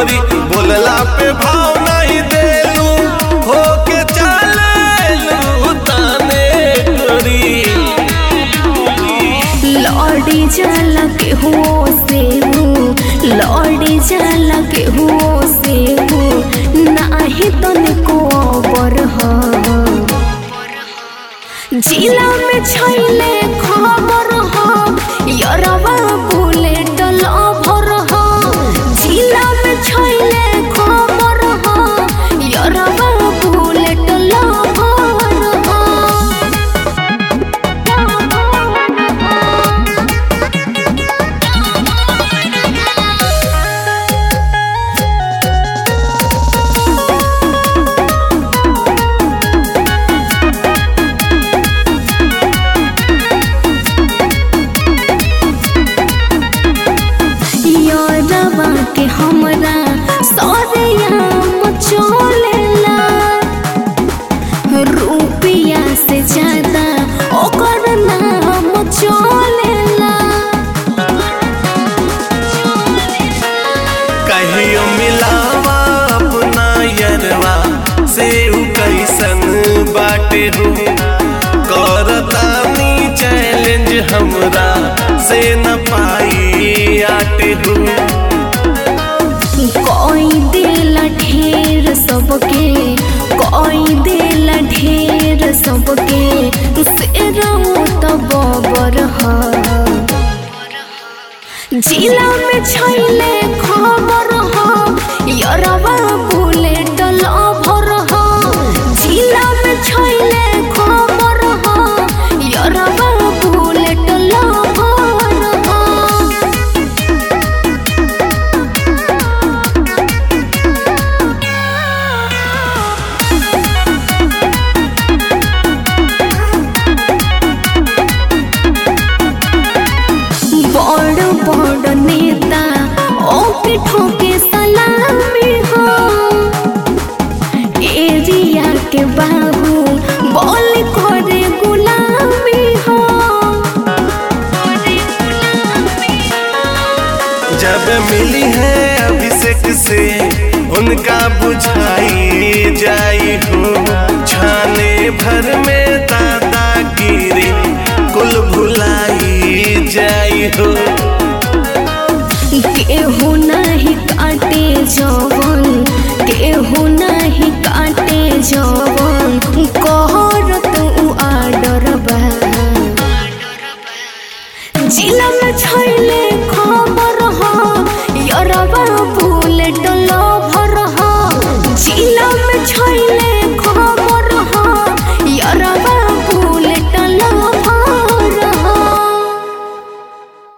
गोरी बोलला पे भाव नहीं देलू होके चलेलू ताने गोरी लौड़ी जाला के हो से हूँ लौड़ी जाला के हो से हूँ नाही तनिको अबर ह जिला में छैले खबर ह यरवा बुलेट लभर ह जिला में छैले खबर ह यरवा बुलेट लभर ह यारवा के हमरा सौरया मचोलेला रुपया से ज्यादा ओकर नाम चलेला कहियो मिलावा अपना यरवा से उ कैसन बाटे हो करतानी चैलेंज हमरा से न पाई आटे हो कोई देला ढेर सबके कोई देला ढेर सबके से रहू तो बबर ह जिला में छैले खबर ह यरवा बुलेट लभर ह जिला में छैले खबर ह यरवा बुलेट लभर ह बड़ बड़ नेता ओके ठोके सलामी हो एरिया के बाबू बोल करे गुलामी हो जब मिली है अभिषेक से उनका बुझाई जाई हो छाने भर में दादागिरी कुल भुलाई जाई हो केहू नहीं काटे जवन केहू नहीं काटे जवन